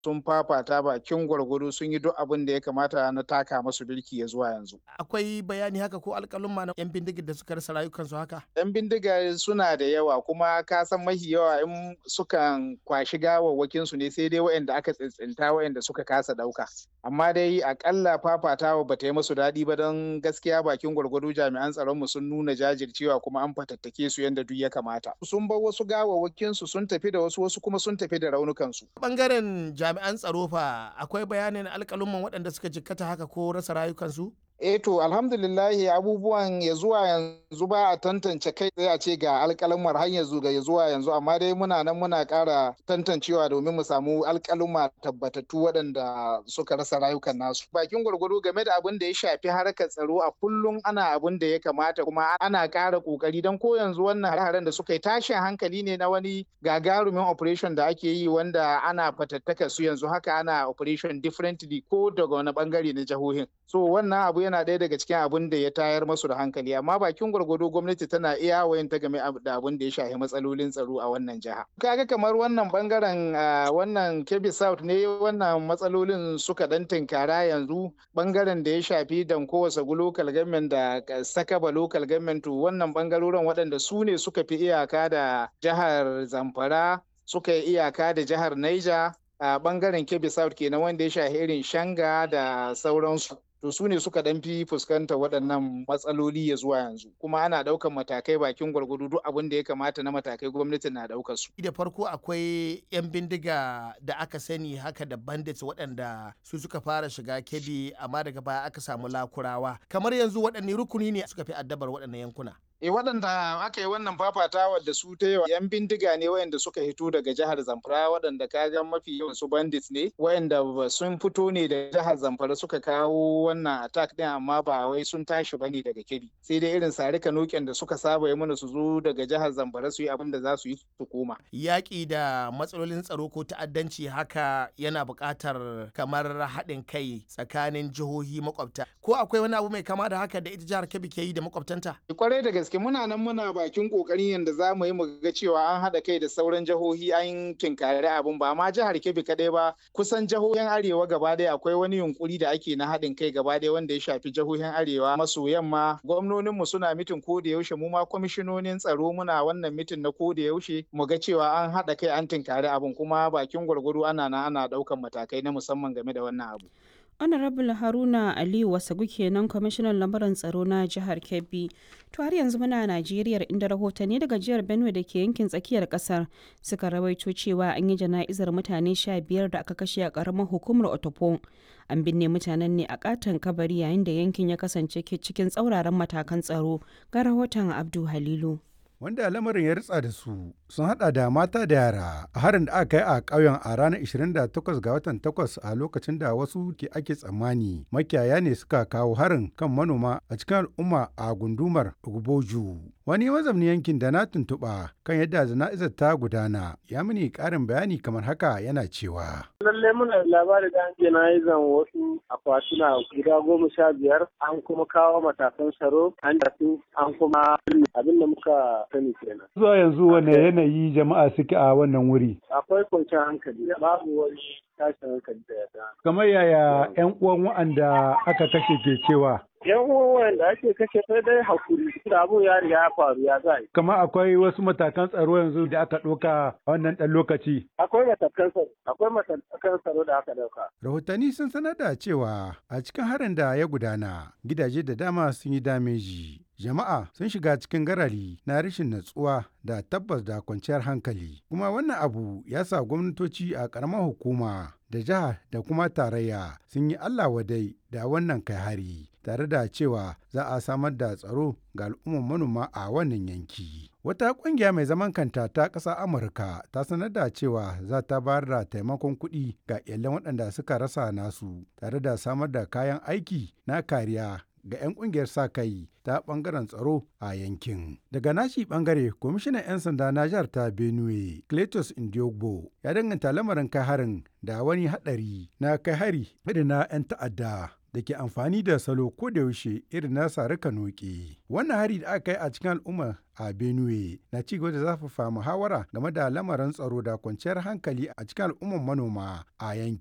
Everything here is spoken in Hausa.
sun fafata bakin gwargwado sun yi duk abin da ya kamata na taka masu birki ya zuwa yanzu. Akwai bayani haka ko alƙalumma na 'yan bindigar da suka rasa rayukansu haka? 'Yan bindiga suna da yawa kuma ka san mahi yawa in sukan kwashi gawawwakin su ne sai dai waɗanda aka tsintsinta waɗanda suka kasa ɗauka. Amma dai akalla fafatawa bata yi musu daɗi ba don gaskiya bakin gwargwado jami'an tsaron mu sun nuna jajircewa kuma an fatattake su yadda duk ya kamata. Sun bar wasu gawawwakin su sun tafi da wasu wasu kuma sun tafi da raunukan su. Bangaren jami'an tsaro fa akwai bayanin alƙalumman waɗanda suka jikkata haka ko rasa rayukansu? Eh to alhamdulillahi abubuwan ya zuwa yanzu ba a tantance kai tsaye a ce ga alƙalumar har yanzu ga zuwa yanzu amma dai muna nan muna ƙara tantancewa domin mu samu alƙaluma tabbatattu waɗanda suka rasa rayukan nasu. Bakin gwargwado game da abin da ya shafi harkar tsaro a kullum ana abin da ya kamata kuma ana ƙara ƙoƙari don ko yanzu wannan hare-haren da suka yi tashin hankali ne na wani gagarumin operation da ake yi wanda ana fatattaka su yanzu haka ana operation differently ko daga wani bangare na jihohin. So wannan abu yana ɗaya daga cikin abin da ya tayar masu da hankali amma bakin gwargwado gwamnati tana iya wayan ta game da abin da ya shafi matsalolin tsaro a wannan jiha kaga kamar wannan bangaren wannan kebbi south ne wannan matsalolin suka dan tinkara yanzu bangaren da ya shafi danko wasagu local government da sakaba local government wannan bangarorin waɗanda su ne suka fi iyaka da jihar zamfara suka yi iyaka da jihar niger a bangaren kebbi south kenan wanda ya shafi irin shanga da sauransu to su ne suka dan fi fuskanta waɗannan matsaloli ya zuwa yanzu kuma ana ɗaukan matakai bakin gwargwado duk abin da ya kamata na matakai gwamnati na ɗaukar su. da farko akwai 'yan bindiga da aka sani haka da bandits waɗanda su suka fara shiga kebi amma daga baya aka samu lakurawa kamar yanzu waɗanne rukuni ne suka fi addabar waɗannan yankuna. E waɗanda aka yi wannan fafatawa da su ta yawa yan bindiga ne wayanda suka hito daga jihar Zamfara waɗanda kaga mafi yawan su bandits ne wayanda sun fito ne da jihar Zamfara suka kawo wannan attack din amma ba wai sun tashi bane daga Kebbi sai dai irin sarika noken da suka saba yi mana su zo daga jihar Zamfara su yi abin da za su yi su koma. Yaƙi da matsalolin tsaro ko ta'addanci haka yana buƙatar kamar haɗin kai tsakanin jihohi makwabta ko akwai wani abu mai kama da haka da ita jihar Kebbi ke yi da makwabtanta? Kwarai da gaske gaske muna nan muna bakin kokarin yadda za mu yi mu ga cewa an haɗa kai da sauran jihohi an kinkari abin ba ma jihar Kebbi kadai ba kusan jihohin arewa gaba ɗaya akwai wani yunkuri da ake na haɗin kai gaba ɗaya wanda ya shafi jihohin arewa maso yamma gwamnonin mu suna mitin ko da yaushe mu ma kwamishinonin tsaro muna wannan mitin na ko da yaushe mu ga cewa an haɗa kai an tinkari abin kuma bakin gwargwado ana na ana ɗaukan matakai na musamman game da wannan abu. honorable haruna aliyu wasagu kenan kwamishinan lamuran tsaro na jihar kebbi to har yanzu muna najeriya inda rahotanni daga jihar benue da ke yankin tsakiyar kasar suka rawaito cewa an yi jana'izar mutane sha biyar da aka kashe a karamar hukumar otopo an binne mutanen ne a katon kabari yayin da yankin ya kasance cikin tsauraran matakan tsaro ga rahoton abdu halilu wanda lamarin ya ritsa da su sun hada da mata da yara a harin da aka kai a ƙauyen a ranar 28 ga watan 8 a lokacin da wasu ke ake tsammani makiyaya ne suka kawo harin kan manoma a cikin al'umma a gundumar Ugboju. Wani mazamni yankin da na tuntuɓa kan yadda jana'izar ta gudana ya mini ƙarin bayani kamar haka yana cewa. Lalle muna labari da an jana'izan wasu akwatuna guda goma sha biyar an kuma kawo matakan tsaro an tafi an kuma abin da muka sani kenan. Zuwa yanzu wane yanayi jama'a suke a wannan wuri? Akwai kwanciyar hankali babu wani tashin hankali da ya Kamar yaya 'yan uwan wa'anda aka kashe ke cewa? yan uwan da ake kashe sai dai hakuri da abun ya riga ya faru ya zai. Kamar akwai wasu matakan tsaro yanzu da aka ɗauka a wannan ɗan lokaci. Akwai matakan tsaro, akwai matakan tsaro da aka ɗauka. Rahotanni sun sanar da cewa a cikin harin da ya gudana gidaje da dama sun yi dameji. Jama'a sun shiga cikin garari na rashin natsuwa da tabbas da kwanciyar hankali. Kuma wannan abu ya sa gwamnatoci a ƙaramar hukuma da jiha da kuma tarayya sun yi Allah wadai da wannan kai hari tare da cewa za a samar da tsaro ga al'ummar manoma a wannan yanki. Wata ƙungiya mai zaman kanta ta ƙasa Amurka ta sanar da cewa za ta bayar da taimakon kuɗi ga iyalan waɗanda suka rasa nasu tare da samar da kayan aiki na kariya ga 'yan kungiyar sa kai ta bangaren tsaro a yankin. Daga nashi bangare, kwamishinan 'yan sanda na jihar ta Benue, Cletus Indiogbo, ya danganta lamarin kai harin da wani hadari na kai hari irin na 'yan ta'adda da ke amfani da salo ko da yaushe irin na sarika noke. Wannan hari da aka kai a cikin al'umma a Benue na ci gaba da zafafa muhawara game da lamarin tsaro da kwanciyar hankali a cikin al'umman manoma a yanki.